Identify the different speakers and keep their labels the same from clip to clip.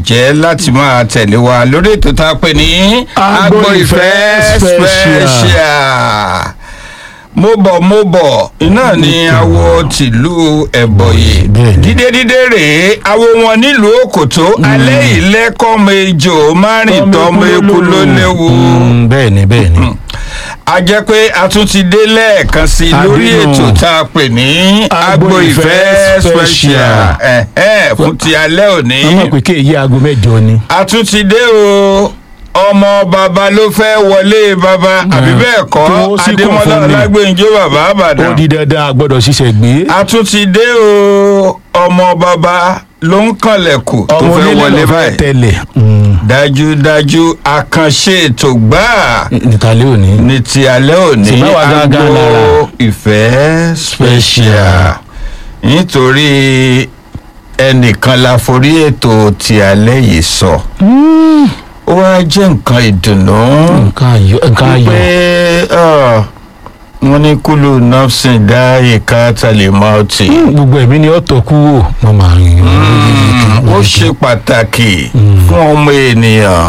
Speaker 1: jẹ́ láti máa tẹ̀lé wa lórí ètò tá a pè ní
Speaker 2: Agbo Ìfẹ́ Special.
Speaker 1: mo bọ̀ mo bọ̀ iná ni awo tìlú ẹ̀bọ̀yè
Speaker 2: Bẹ́ẹ̀ni.
Speaker 1: dídé dídé rèé awo wọn nílùú òkòtó alẹ́ ìlẹ́kọ̀ọ́mọ ejò márùn tọ́mọ eku ló léwu
Speaker 2: Mm, bẹ́ẹ̀ ni bẹ́ẹ̀ ni.
Speaker 1: a jẹ́ pé a tún ti dé lẹ́ẹ̀kan sí i lórí
Speaker 2: Àbínú.
Speaker 1: ètò tá a pè ní
Speaker 2: Agbo
Speaker 1: agbo ìfẹ́
Speaker 2: Ìfẹ́
Speaker 1: special
Speaker 2: Special.
Speaker 1: ẹ̀hẹ́, fún ti alẹ́ òní
Speaker 2: wọ́n mọ̀ pé kéèyí aago mẹ́jọ ni.
Speaker 1: a tún ti dé o ọmọ bàbá ló fẹ́ wọlé bàbá àbí bẹ́ẹ̀ kọ́
Speaker 2: Tí wọ́n sì kàn
Speaker 1: adémọlá
Speaker 2: fún mi.
Speaker 1: ọlágbèǹjọ bàbá
Speaker 2: ó
Speaker 1: àbàdàn
Speaker 2: di dandan a gbọ́dọ̀ ṣiṣẹ́ gbé.
Speaker 1: a tún ti dé o ọmọ bàbá ló ń kànlẹ̀kù tó
Speaker 2: ọmọ
Speaker 1: fẹ́
Speaker 2: onílé
Speaker 1: wọlé
Speaker 2: ló fẹ́
Speaker 1: báyìí
Speaker 2: tẹ̀lẹ̀.
Speaker 1: dájúdájú àkànṣe ètò gbáà
Speaker 2: nìtàlẹ́ òní.
Speaker 1: ní ti alẹ́ òní
Speaker 2: Sì bá wa gángan
Speaker 1: Agbo
Speaker 2: lára.
Speaker 1: ìfẹ́ special nítorí ẹnìkan la forí ètò ti alẹ́ yìí sọ ó wá jẹ́ nǹkan ìdùnnú
Speaker 2: nǹkan ayọ̀ nǹkan
Speaker 1: pé
Speaker 2: ayọ̀.
Speaker 1: wọ́n ní kúlù nọ́ọ̀sìn dá ìka tàlẹ̀ mọ́ọ̀tì
Speaker 2: gbogbo ẹ̀mí ni ọ̀tọ̀ kú wò. wọ́n máa ń yìn.
Speaker 1: ó ṣe pàtàkì fún ọmọ ènìyàn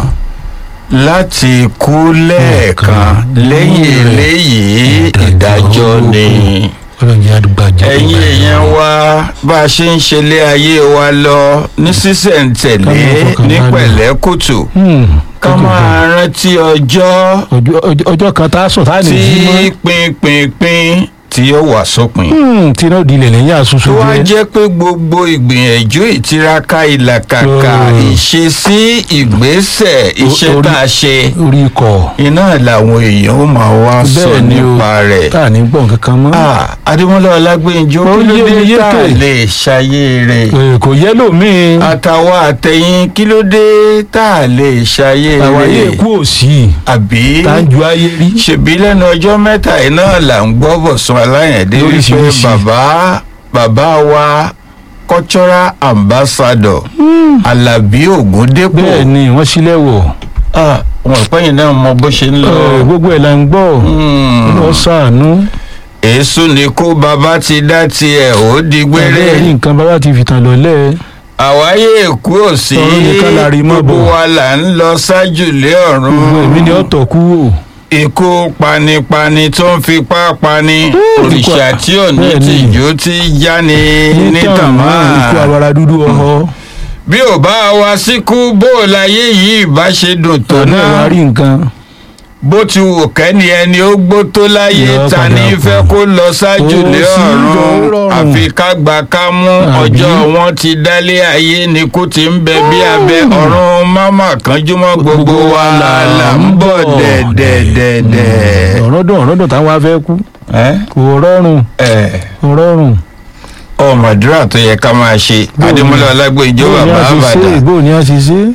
Speaker 1: láti kú lẹ́ẹ̀kan lẹ́yìn eléyìí ìdájọ́ ni.
Speaker 2: ọlọ́run jẹ́ àdúgbò àjẹ́.
Speaker 1: ẹ̀yin èèyàn wa bá a ṣe ń ṣẹlẹ̀ ayé wa lọ ní sísẹ̀ǹtẹ̀lé
Speaker 2: Ká máa fọkàn
Speaker 1: ní
Speaker 2: balẹ̀.
Speaker 1: pẹ̀lẹ́kùtù ká máa rántí ọjọ́
Speaker 2: ọjọ́ ọjọ́- ọjọ́ kan tá a sùn tá a ní
Speaker 1: tí
Speaker 2: jí mọ́.
Speaker 1: pínpínpín tí yóò wà sópin.
Speaker 2: Hmm, tí náà di ilẹ̀ lẹ́yìn àṣùṣù
Speaker 1: tó wá
Speaker 2: jẹ́.
Speaker 1: jẹ́ pé gbogbo ìgbìyànjú ìtiraka ìlàkàkà
Speaker 2: Mm.
Speaker 1: ìṣesí ìgbésẹ̀ iṣẹ́
Speaker 2: orí-
Speaker 1: tá a ṣe orí
Speaker 2: ikọ̀
Speaker 1: iná làwọn èèyàn ó máa wá sọ
Speaker 2: bẹ́ẹ̀ ni o
Speaker 1: nípa rẹ̀.
Speaker 2: tá a ní gbọ̀n kankan mọ́.
Speaker 1: Ah, adémọlá ọlágbèǹjọ
Speaker 2: Ó
Speaker 1: kí ló
Speaker 2: yé mi
Speaker 1: dé tá a
Speaker 2: yékè.
Speaker 1: lè ṣayé rẹ̀
Speaker 2: Eh, kò yẹ lómi.
Speaker 1: àtàwọn àtẹ̀yìn kí ló dé tá a lè ṣayé
Speaker 2: àwa yé
Speaker 1: rẹ̀
Speaker 2: kú òsì.
Speaker 1: àbí
Speaker 2: tá a ju ayé rí.
Speaker 1: ṣèbí lẹ́nu ọjọ́ mẹ́ta yìí náà là ń gbọ́ bọ̀sùn aláyẹ̀dé wípé
Speaker 2: Lóríṣiríṣi.
Speaker 1: bàbá bàbá wa cultural ambassador alábí ògúndépò
Speaker 2: bẹ́ẹ̀ ni wọ́n sílẹ̀ wọ̀.
Speaker 1: Ah, wọn pẹ́yìn náà mọ bó ṣe ń lọ.
Speaker 2: Eh, gbogbo ẹ̀ la ń gbọ́.
Speaker 1: Hmm.
Speaker 2: lọ sàánú.
Speaker 1: èésù ni kó bàbá ti dá tiẹ̀ ó di gbére.
Speaker 2: ẹ̀rí nǹkan bàbá ti fìtàn lọ́lẹ̀.
Speaker 1: àwáyé èkó ò sí
Speaker 2: Ọ̀run nìkan la rí mọ́
Speaker 1: gbogbo
Speaker 2: bọ̀.
Speaker 1: wa là ń lọ ṣáájú lé ọ̀run
Speaker 2: gbogbo ẹ̀mí ni ọ̀tọ̀ kú wò.
Speaker 1: ikú panipani tó ń fipá pani òrìṣà tí ò ní
Speaker 2: Bẹ́ẹ̀ ni.
Speaker 1: tìjú tí jáni nítàn máa
Speaker 2: ikú abara dúdú ọ̀họ́.
Speaker 1: bí ò bá wa síkú bó o láyé yìí bá ṣe dùn tó
Speaker 2: tọ́nà
Speaker 1: náà
Speaker 2: wa rí nǹkan.
Speaker 1: bó ti wù kẹ́ni ẹni ó gbó tó láyé
Speaker 2: Yọ
Speaker 1: ta
Speaker 2: padà
Speaker 1: ní
Speaker 2: kù.
Speaker 1: fẹ́ kó lọ ṣáájú
Speaker 2: Ó
Speaker 1: lé
Speaker 2: sì
Speaker 1: ọ̀run
Speaker 2: jọ rọrùn.
Speaker 1: àfi ká gbà ká mú
Speaker 2: Àbí?
Speaker 1: ọjọ́ wọn ti dálé ayé ni kó ti ń bẹ bí abẹ ọ̀run máma kanjúmọ́ gbogbo wa là ń bọ̀ dẹ̀dẹ̀dẹ̀dẹ̀.
Speaker 2: ọ̀rọ̀ dùn ọ̀rọ̀ dùn táwọn afẹ́ kú.
Speaker 1: ẹ́
Speaker 2: kò rọrùn
Speaker 1: ẹ́
Speaker 2: kò rọrùn.
Speaker 1: ọmọdúrà tó yẹ ká máa ṣe
Speaker 2: Bóò ni-
Speaker 1: adémọlá ọlágbèjọ
Speaker 2: bóò ni
Speaker 1: bàbá
Speaker 2: a ṣe ṣe
Speaker 1: àbàdàn
Speaker 2: bóò ni a ṣe ṣe.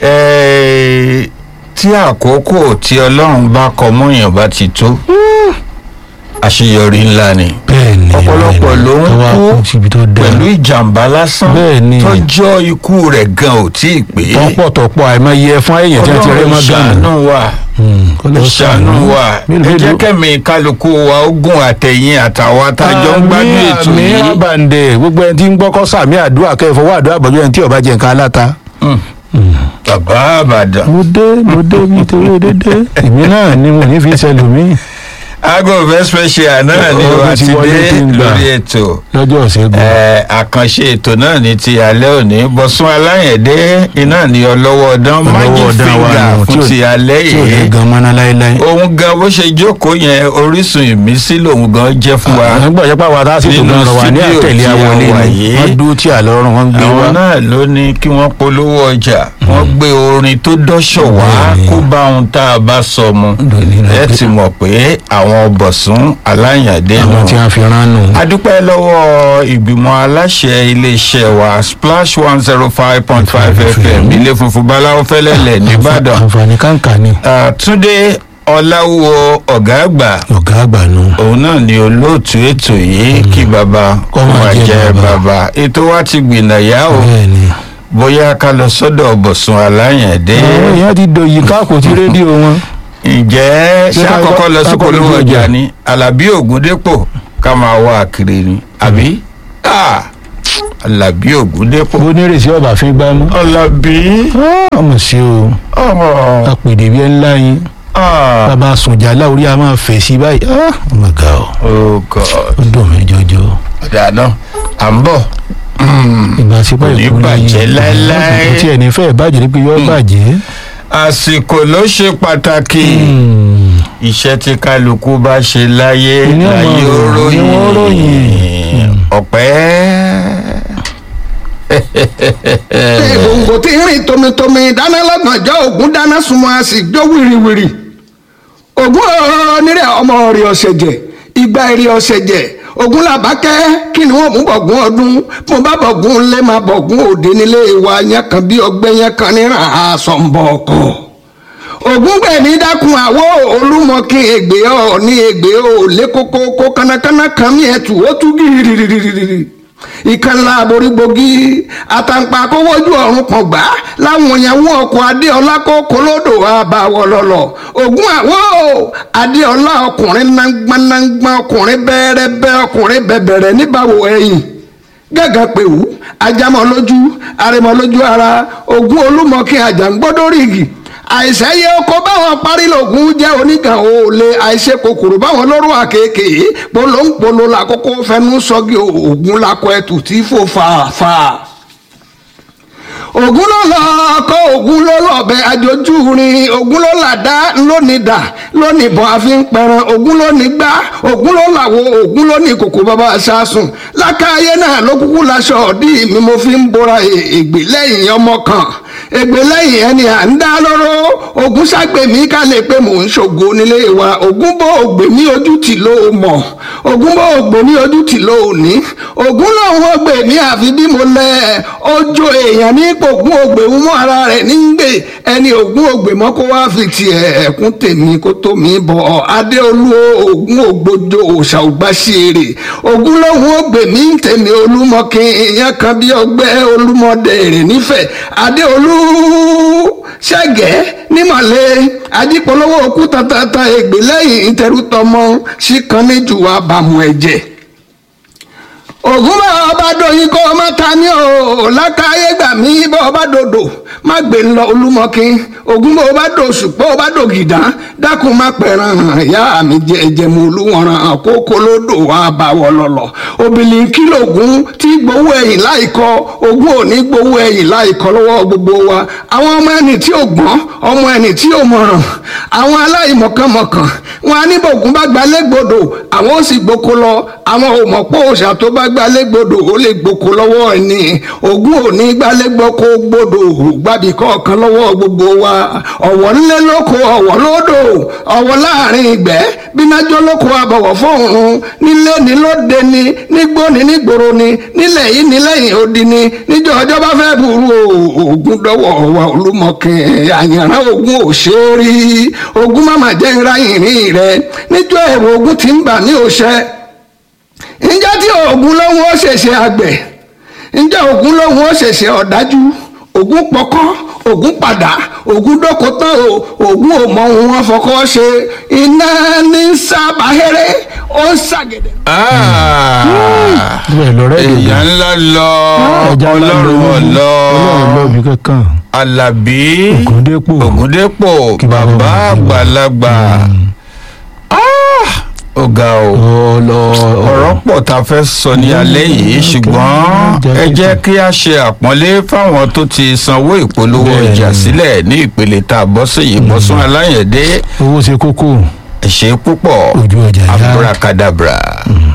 Speaker 1: Ẹ́, tí àkókò tí ọlọ́run bá kọ mọ́yàn bá ti tó àṣeyọrí ńlá ni
Speaker 2: bẹ́ẹ̀ni
Speaker 1: ọ̀pọ̀lọpọ̀ ló ń
Speaker 2: tó wá
Speaker 1: kú
Speaker 2: kú síbi tó dáa.
Speaker 1: pẹ̀lú ìjàmbá lásán
Speaker 2: Bẹ́ẹ̀ni.
Speaker 1: tọ́jọ́ ikú rẹ̀ gan ò tí ì pé
Speaker 2: tọ́pọ̀tọ̀pọ̀ àìmọye fún èèyàn tí wọ́n ti rẹ́
Speaker 1: ọlọ́run
Speaker 2: mọ́ gánà.
Speaker 1: ṣàánú wa ṣàánú wa ẹ jẹ́ kẹ́mi kálukú wa ogun àtẹ̀yìn àtàwọn atájọ́ ń gbádùn ètò
Speaker 2: àmì
Speaker 1: yìí
Speaker 2: àbàǹdẹ̀ gbogbo ẹni tí ń gbọ́kọ́ sàmì àdúrà kẹfọwọ́ àdúrà bọ̀jú ẹni tí ọba jẹ nǹkan aláta.
Speaker 1: bàbá àbàdàn
Speaker 2: mo dé mo dé bíi tewé dédé èmi náà ni mo ní fi ṣẹlòmíì
Speaker 1: aago ìfẹ́ special náà ni
Speaker 2: Ọ̀rọ̀
Speaker 1: wà
Speaker 2: ti
Speaker 1: ti
Speaker 2: wọlé
Speaker 1: dé
Speaker 2: kí n gbà.
Speaker 1: lórí ètò
Speaker 2: lọ́jọ́ ìṣẹ́gun.
Speaker 1: Ẹ, àkànṣe ètò náà ní ti alẹ́ òní bọ́sún aláyẹ̀dé iná ní ọlọ́wọ́ ọdán májì
Speaker 2: Ọlọ́wọ́ ọdán wa
Speaker 1: fíńgà
Speaker 2: nù, tí
Speaker 1: fún
Speaker 2: ò-
Speaker 1: ti alẹ́
Speaker 2: tí ò lè
Speaker 1: yìí
Speaker 2: gan mọ́ná láéláé.
Speaker 1: òun gan bó ṣe jókòó yẹn orísun ìmísí lòun gan jẹ́ fún wa
Speaker 2: nígbà jẹ́ pàwọn tá a sì tó
Speaker 1: Nínú
Speaker 2: lọ́rọ̀ wà ní
Speaker 1: studio
Speaker 2: àtẹ̀lé
Speaker 1: tí a
Speaker 2: awọlé
Speaker 1: wà
Speaker 2: ni
Speaker 1: yìí.
Speaker 2: wọ́n dúró tí àlọ́run wọ́n gbé
Speaker 1: àwọn
Speaker 2: wá.
Speaker 1: náà ló ní kí wọ́n polówó ọjà wọ́n gbé orin tó dọ́ṣọ̀ wá
Speaker 2: Bẹ́ẹ̀ni.
Speaker 1: kó bá ohun tá a bá sọ mu
Speaker 2: Lónìí náà
Speaker 1: ẹ
Speaker 2: pé-
Speaker 1: ti mọ̀ pé àwọn bọ̀sún aláyàndé
Speaker 2: àwọn tí
Speaker 1: nù
Speaker 2: wọ́n fi rán nù.
Speaker 1: adúpẹ́ lọ́wọ́ ìgbìmọ̀ aláṣẹ iléeṣẹ́ wa splash one zero five point five fm ilé funfun báláwo fẹ́lẹ́lẹ̀ nìbàdàn
Speaker 2: àǹfààní kàǹkà ni
Speaker 1: Ah, túndé ọláwúwo ọ̀gá àgbà
Speaker 2: ọ̀gá àgbà nù.
Speaker 1: òun náà ni olóòtú ètò yìí kí baba kó
Speaker 2: Kó máa
Speaker 1: máa
Speaker 2: jẹ́
Speaker 1: jẹ
Speaker 2: baba.
Speaker 1: baba ètò wa ti gbìnàyà o
Speaker 2: bẹ́ẹ̀ ni.
Speaker 1: bóyá ká lọ sọ́dọ̀ bọ̀sùn aláyàndé
Speaker 2: àwọn èèyàn ti dòyìn káàkó tí rédíò wọn.
Speaker 1: ǹjẹ́
Speaker 2: Ṣé
Speaker 1: ṣé
Speaker 2: ká
Speaker 1: àkọ́kọ́
Speaker 2: kọ́-
Speaker 1: lọ sí
Speaker 2: ká kọ́
Speaker 1: polówó
Speaker 2: lójú
Speaker 1: ọjà
Speaker 2: ọjà?
Speaker 1: ni alábí ògúndépò ká máa wá kiri ni àbí. Ah! alábí ògúndépò.
Speaker 2: bó ní rèsí ọba fi gbá mọ́.
Speaker 1: alábí.
Speaker 2: ọmọ sí o
Speaker 1: ọ̀rọ̀.
Speaker 2: apèdè bí ẹ ńlá yín
Speaker 1: ah
Speaker 2: bàbá sùnjà láwùrí a máa fẹ̀ sí báyìí Ah, ọmọ ga ọ
Speaker 1: oh god.
Speaker 2: ó dùn mí jọjọ
Speaker 1: ọ̀dà náà à ń bọ̀.
Speaker 2: ìgbà tí
Speaker 1: Kò ní bàjẹ́ láéláé.
Speaker 2: kò tí ẹni fẹ́ bàjẹ́ ni pé yọ bàjẹ́.
Speaker 1: àsìkò ló ṣe pàtàkì.
Speaker 2: Hmm.
Speaker 1: iṣẹ́ tí kálukú bá ṣe láyé
Speaker 2: Ní ọmọ
Speaker 1: láyé ó
Speaker 2: rò, ní wọ́n
Speaker 1: ròyìn
Speaker 2: ròyìn.
Speaker 1: ọ̀pẹ́.
Speaker 3: gbòǹgbò tí ń rìn tomitomi dáná lọ́gànjọ́ ògún dáná sunmọ́ a sì jó wìrìwìrì ògún onírẹ̀ ọmọ rẹ̀ ọ̀sẹ̀ jẹ̀ ìgbà èrè ọ̀sẹ̀ jẹ̀ ògún làbákẹ́ kí ni wọ́n mú bọ̀gún ọdún mo bá bọ̀gún lé máa bọ̀gún òde nílé wa yẹn kan bí ọgbẹ́ yẹn kan níran aṣọ ń bọ̀ ọkọ̀ ògún gbẹ̀mí dákun àwọ̀ olúmọkin ègbè ọ̀ ní ègbè ò lé kókó kó kánákáná kan mí ẹ̀tù ó tú gírírírírírí ìkànnì àborígbògi àtàǹpà kówójú ọ̀run kan gbà láwọn ìyàwó ọkọ̀ adéọlá kó kolódò àbáwọ̀ lọ́lọ́ ògún àwọ̀ adéọlá ọkùnrin nágbánágbá ọkùnrin bẹ́ẹ̀rẹ́bẹ́ ọkùnrin bẹ̀bẹ̀rẹ̀ níbàwò ẹ̀yìn gẹ́gẹ́ pẹ̀wú ajámọ̀ lójú arẹmọ lójú ara ògún olúmọkin àjàngbọ́dọ́rìgì àìsẹ́yẹ oko báwọn parí lògùn jẹ́ oníkan òòlè àìṣe kòkòrò báwọn lóró àkèké polóńpolo làkókò fẹnu sọ́gi ògùn lakọ ẹtù tí fò fàáfà ògùn ló lọ ọkọ ògùn ló lọbẹ àjòjú rin ògùn ló làdá lónìí dà lónìí bọ àfi ń pẹran ògùn ló ní gbá ògùn ló làwọ ògùn ló ní kòkò bàbá aṣáṣùn lákàáyé náà ló kúkú laṣọ ọdí mi mo fi ń bora ègbè lẹ́yìn ọmọ kan ègbè lẹ́yìn ẹni à ń dá lọ́rọ́ ogun ságbèmí ká lè pé mò ń ṣògo nílé wa ogun bó ògbè ní ojú tì ló mọ̀ ogun bó ògbè ní ojú tì ló ní ogun lòun ògbè ní àfi bí mo lẹ ojú èèyàn ní pògùn ògbè ń mú ara rẹ̀ ní gbè ẹni ogun ògbè mọ́ kó wá fi tiẹ̀ ẹ̀kún tèmi kó tó mi bọ̀ adéolú ogun ògbójó òòṣà ògbàṣeré ogun lòun ògbè mí tèmi olúmọkin ìyẹn kan bí ọgbẹ́ olúmọdé rẹ̀ nífẹ̀ẹ́ adéolú ṣẹ́gẹ́ nímọ̀lẹ́ ajípolówó òkú tatata ègbè lẹ́yìn ìtẹrútọmọ síkan níjù àbàmù ẹ̀jẹ̀ ògùn bá ọba dòyìn kó ọmọ ta ní o lákàáyé gbà mí bá ọba dòdò má gbé ńlọ olúmọkin ògùn bá ọba dò ṣùpọ̀ ọba dò gìdá dákun má pẹ̀ràn ìyá mi jẹ ẹ̀jẹ̀mú olúwọ̀ràn kókó lódò wà bá wọ lọ́lọ́ obìnrin kìlógún tí gbowó ẹ̀yìn láìkọ ogún òní gbowó ẹ̀yìn láìkọ lọ́wọ́ gbogbo wa àwọn ọmọ ẹni tí ò gbọ́n ọmọ ẹni tí ò mọ̀ràn àwọn aláìmọ̀kànmọ̀kàn wọn á ní bògún bá gbalẹ̀ gbòdò àwọn ó sì gboko lọ àwọn ò mọ̀ pé òòṣà tó bá gbalẹ̀ gbòdò ó lè gboko lọ́wọ́ ẹni ogún òní gbalẹ̀ gboko gbòdò gbàbí kọ̀ọ̀kan lọ́wọ́ gbogbo wa ọ̀wọ̀ ńlẹ̀ lóko ọ̀wọ̀ lódò ọ̀wọ̀ láàrin ìgbẹ́ bínájọ́ lóko àbọ̀wọ̀ fóòrùn nílé ní lóde ni nígbó ni nígboro ni nílẹ̀ yìí ní lẹ́yìn odi ni níjọ́ ọjọ́ bá fẹ́ burú ogun dọ́wọ́ wa olúmọkin àyànrán ogun ò ṣe é rí ogun má má jẹ́ ńlá ìrìn rẹ níjọ́ ẹ̀rọ ogun ti ń bà ní òṣẹ́ ǹjẹ́ tí ogun lóhun ó ṣẹ̀ṣẹ̀ àgbẹ̀ ǹjẹ́ ogun lóhun ó ṣẹ̀ṣẹ̀ ọ̀dájú ogun pọkọ́ ogun padà ogun dóko tán o ogun ò mọ ohun wọn fọkọ ṣe iná ní sábàáhẹ́rẹ́ ó ń ṣàgẹ̀dẹ̀.
Speaker 2: bẹ́ẹ̀ lọ́rẹ́ ìlú
Speaker 1: èèyàn ńlá lọ
Speaker 2: ẹja ńlá
Speaker 1: ọlọ́run ọ̀lọ́
Speaker 2: ọlọ́run lọ́ọ̀bì kankan
Speaker 1: alábí
Speaker 2: Ògúndépò.
Speaker 1: ògúndépò
Speaker 2: Kí bàbá
Speaker 1: bàbá
Speaker 2: wa kí wa.
Speaker 1: àgbàlagbà Ah! ó ga o
Speaker 2: ọlọ
Speaker 1: ọ̀rọ̀ pọ̀ tá a fẹ́ sọ ní alẹ́ yìí ṣùgbọ́n ẹ jẹ́ kí a ṣe àpọ́nlé fáwọn tó ti sanwó ìpolówó
Speaker 2: Bẹ́ẹ̀ni.
Speaker 1: ọjà sílẹ̀ ní ìpele tá a bọ́ sí yìí bọ́sùn aláyẹ̀dé
Speaker 2: owó ṣe kókó
Speaker 1: ẹ ṣé púpọ̀
Speaker 2: Ojú ọjà yá.
Speaker 1: abracadabra.